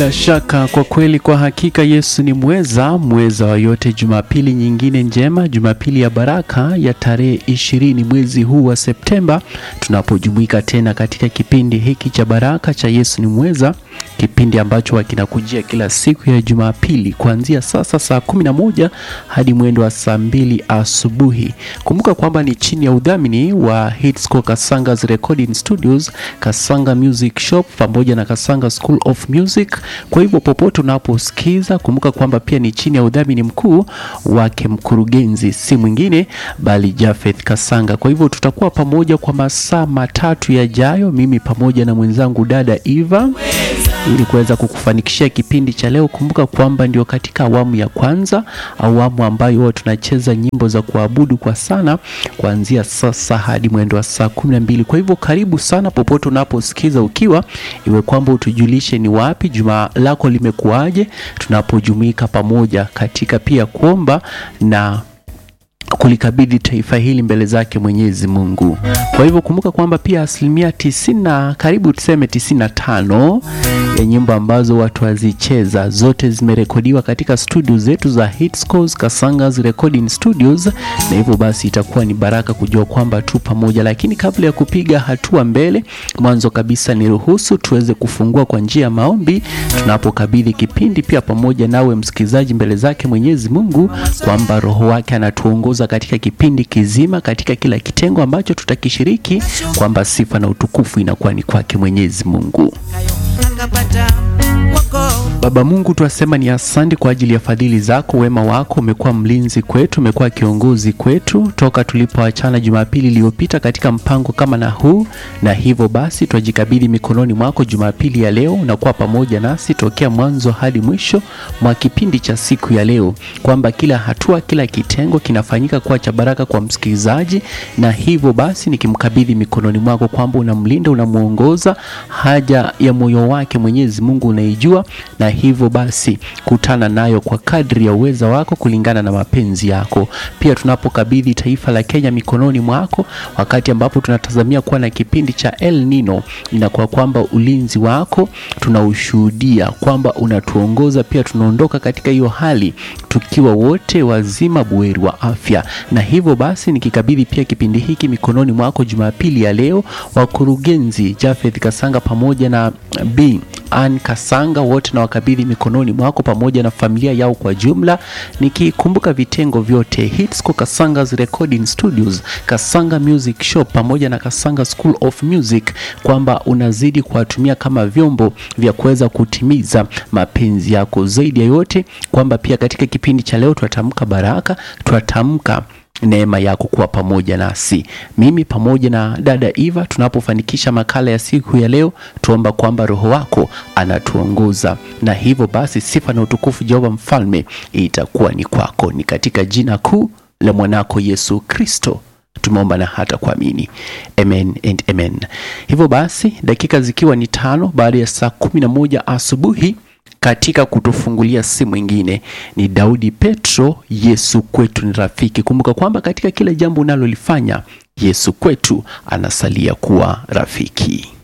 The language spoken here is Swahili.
Bila shaka kwa kweli, kwa hakika Yesu ni mweza, mweza wa yote. Jumapili nyingine njema, Jumapili ya baraka ya tarehe ishirini mwezi huu wa Septemba, tunapojumuika tena katika kipindi hiki cha baraka cha Yesu ni mweza, kipindi ambacho kinakujia kila siku ya Jumapili kuanzia sasa saa kumi na moja hadi mwendo wa saa mbili asubuhi. Kumbuka kwamba ni chini ya udhamini wa Hitsco Kasanga's Recording Studios, Kasanga Music Shop pamoja na Kasanga School of Music. Kwa hivyo popote unaposikiza, kumbuka kwamba pia ni chini ya udhamini mkuu wake mkurugenzi, si mwingine bali Jafeth Kasanga. Kwa hivyo tutakuwa pamoja kwa masaa matatu yajayo, mimi pamoja na mwenzangu dada Eva ili kuweza kukufanikishia kipindi cha leo. Kumbuka kwamba ndio katika awamu ya kwanza, awamu ambayo huwa tunacheza nyimbo za kuabudu kwa sana kuanzia sasa hadi mwendo wa saa kumi na mbili. Kwa hivyo karibu sana popote unaposikiza, ukiwa iwe kwamba utujulishe ni wapi juma lako limekuwaje, tunapojumuika pamoja katika pia kuomba na kulikabidhi taifa hili mbele zake Mwenyezi Mungu. Kwa hivyo kumbuka kwamba pia asilimia tisini na karibu tuseme tisini na tano ya nyimbo ambazo watu wazicheza zote zimerekodiwa katika studio zetu za Hitscos Kasanga's Recording Studios, na hivyo basi itakuwa ni baraka kujua kwamba tu pamoja. Lakini kabla ya kupiga hatua mbele, mwanzo kabisa ni ruhusu tuweze kufungua kwa njia ya maombi, tunapokabidhi kipindi pia pamoja nawe msikilizaji mbele zake Mwenyezi Mungu, kwamba Roho wake anatuongoza katika kipindi kizima, katika kila kitengo ambacho tutakishiriki, kwamba sifa na utukufu inakuwa ni kwake Mwenyezi Mungu. Baba Mungu, twasema ni asante kwa ajili ya fadhili zako, wema wako. Umekuwa mlinzi kwetu, umekuwa kiongozi kwetu toka tulipoachana Jumapili iliyopita katika mpango kama na huu, na hivyo basi twajikabidhi mikononi mwako Jumapili ya leo. Unakuwa pamoja nasi tokea mwanzo hadi mwisho mwa kipindi cha siku ya leo, kwamba kila hatua, kila kitengo kinafanyika kuwa cha baraka kwa msikilizaji, na hivyo basi nikimkabidhi mikononi mwako kwamba unamlinda, unamwongoza, haja ya moyo wake Mwenyezi Mungu unaijua na hivyo basi kutana nayo kwa kadri ya uweza wako kulingana na mapenzi yako. Pia tunapokabidhi taifa la Kenya mikononi mwako, wakati ambapo tunatazamia kuwa na kipindi cha El Nino, inakuwa kwamba ulinzi wako tunaushuhudia kwamba unatuongoza. Pia tunaondoka katika hiyo hali tukiwa wote wazima buheri wa afya, na hivyo basi nikikabidhi pia kipindi hiki mikononi mwako Jumapili ya leo, wakurugenzi Jafeth Kasanga pamoja na B Ann Kasanga wote na wakabidhi mikononi mwako pamoja na familia yao kwa jumla, nikikumbuka vitengo vyote Hitsco Kasanga's Recording Studios, Kasanga Music Shop pamoja na Kasanga School of Music, kwamba unazidi kuwatumia kama vyombo vya kuweza kutimiza mapenzi yako. Zaidi ya yote kwamba pia katika kipindi cha leo twatamka baraka, twatamka neema yako kuwa pamoja nasi, mimi pamoja na dada Eva, tunapofanikisha makala ya siku ya leo, tuomba kwamba Roho wako anatuongoza, na hivyo basi sifa na utukufu Jehova Mfalme itakuwa ni kwako, ni katika jina kuu la mwanako Yesu Kristo tumeomba na hata kuamini, amen and amen. Hivyo basi dakika zikiwa ni tano baada ya saa kumi na moja asubuhi katika kutufungulia si mwingine ni Daudi Petro. Yesu kwetu ni rafiki. Kumbuka kwamba katika kila jambo unalolifanya Yesu kwetu anasalia kuwa rafiki.